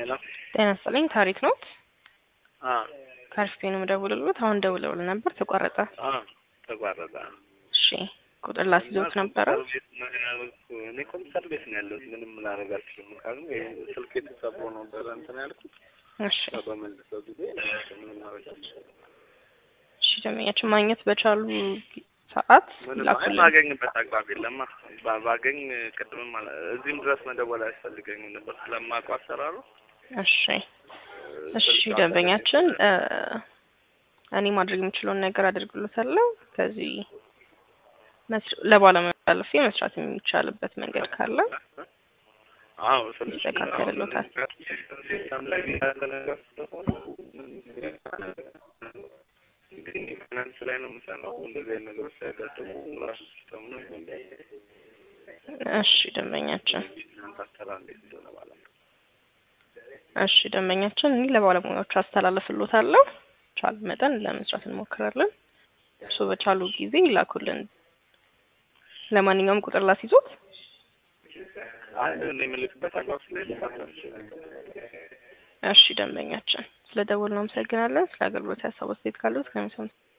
ሄሎ ጤና ይስጥልኝ ታሪክ ነው አ ከአርፍቴ ነው የምደውልልዎት። አሁን ደውለውል ነበር ተቋረጠ። አ ተቋረጠ። እሺ ቁጥር ላስይዞት ነበረ። እኔ ኮምፒውተር ቤት ነው ያለሁት። ምንም ላደርግ አልችልም። ካሉ ስልክ የተሰብሮ ነበረ እንትን ያልኩት እሺ በመልሰው ጊዜ ምንም ማድረግ አልችልም። እሺ ደንበኛችን ማግኘት በቻሉ ሰዓት ምንም አይ ላኩልን። ማገኝበት አግባብ የለማ። ባ- ባገኝ ቅድምም አለ እዚህም ድረስ መደወል አያስፈልገኝም ነበር ስለማውቀው አሰራሩ። እሺ እሺ ደንበኛችን እ እኔ ማድረግ የምችለውን ነገር አድርግሎታለሁ። ከዚህ መስ- ለባለሙያ አልፌ መስራት የሚቻልበት መንገድ ካለ አዎ ትንሽ ይስተካከልሎታል። ሲስተም ላይ ያለ ነገር ስለሆነ ግን ፋይናንስ ላይ ነው የምሰራው። እንደዚህ አይነት ነገሮች ሲያጋጥሙ ራሱ ሲስተም ነው እሺ ደንበኛችን እናንተ አሰራር እንዴት እንደሆነ ባላውቅም እሺ ደንበኛችን እኔ ለባለሙያዎቹ አስተላልፍሎታለሁ። ቻል መጠን ለመስራት እንሞክራለን። እሱ በቻሉ ጊዜ ይላኩልን። ለማንኛውም ቁጥር ላስይዞት። አንድ እኔ የምልክበት አግባብ ስለሌለ እሺ ደንበኛችን ስለ ደወል ነው አመሰግናለን። ስለ አገልግሎት ያሳብ አስተያየት ካሉት ከሚሰሙት